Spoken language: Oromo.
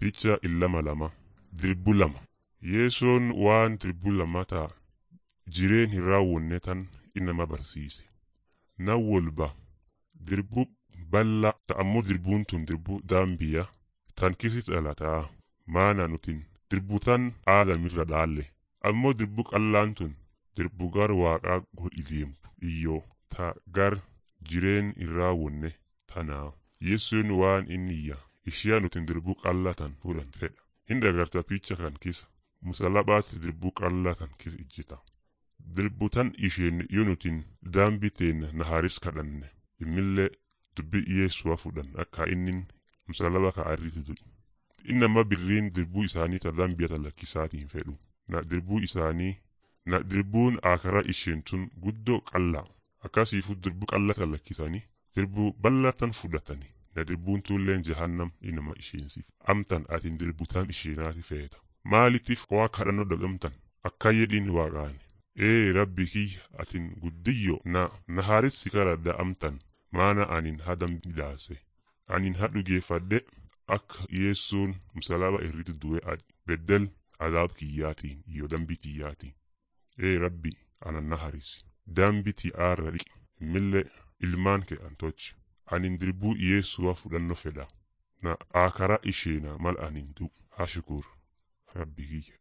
Picha illama lama dirbu lama yeesoon waan dirbu lama ta'a jireen hin raawwanne tan inama barsiise na wolba dirbu balla ta'ammoo dirbuun tun dirbu daambiya tan kisi dhalataa maana nutin dirbu tan aadamirra dhaalle ammoo dirbu qallaan tun dirbu gar waaqaa godhi deemtu iyyoo ta gar jireen hin raawwanne tanaa yeessoon waan inniyya ishiyaa nutin dirbu qallatan fudhan fedha hin dagarta picha kan kisa musalabaatti dirbu qallatan kisa ijjita dirbu tan isheen yoo nutin daambi teenna naharis kadhanne immillee dubbi yeessuwa fudhan akka innin musalaba ka arriti du'i innama birriin dirbuu isaanii ta dambiyata lakkisaatiin fedhu na dirbuu isaanii na dirbuun akara isheen tun guddoo qallaa akkasiifu dirbu qallata lakkisanii dirbuu ballatan fudhatanii na dirbuun tulleen jahannam inama isheensiif amtan atin dirbutaan isheenaati feeta maalittif waa kadhannoo dhagamtan akka jedhin waaqaani ee rabbi kiyya atin guddiyyo na nahaarissi karadda amtan maana anin hadam midhaase anin hadhugeeffadhe akka yeessuun musalaba irratti du'e adi beddel adaab kiyyaatiin iyo dambi kiyyaatiin ee rabbi anan naharisi dambi ti'aarra dhiqi immillee ilmaan kee antochi anin dirbuu yeessuwa fudhanno fedha na akara isheena mal anin du hashukur rabbi kiyya